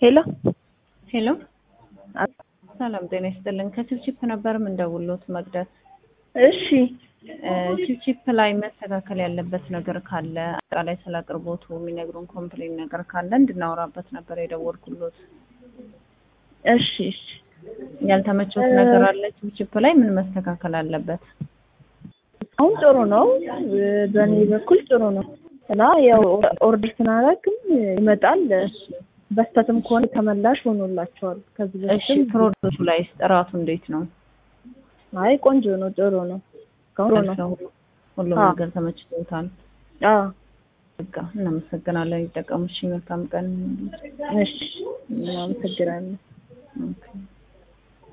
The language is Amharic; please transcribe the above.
ሄሎ ሄሎ ሰላም ጤና ይስጥልን። ከቺፕቺፕ ነበር የምንደውሎት መቅደስ። እሺ ቺፕቺፕ ላይ መስተካከል ያለበት ነገር ካለ አጠቃላይ ስለ አቅርቦቱ የሚነግሩን ኮምፕሌን ነገር ካለ እንድናወራበት ነበር የደወልኩሎት። እሺ እሺ ያልተመቾት ነገር አለ ቺፕቺፕ ላይ ምን መስተካከል አለበት? አሁን ጥሩ ነው። በእኔ በኩል ጥሩ ነው እና ያው ኦርደር ስናደርግም ይመጣል። በስተትም ከሆነ ተመላሽ ሆኖላቸዋል። ከዚህ እሺ በፊትም ፕሮዳክቱ ላይ ጥራቱ እንዴት ነው? አይ ቆንጆ ነው፣ ጥሩ ነው፣ ጥሩ ነው። ሁሉም አዎ። ነገር ተመችቶታል? አዎ በቃ እናመሰግናለን። ይጠቀሙ። እሺ መልካም ቀን። እሺ፣ አመሰግናለሁ። ኦኬ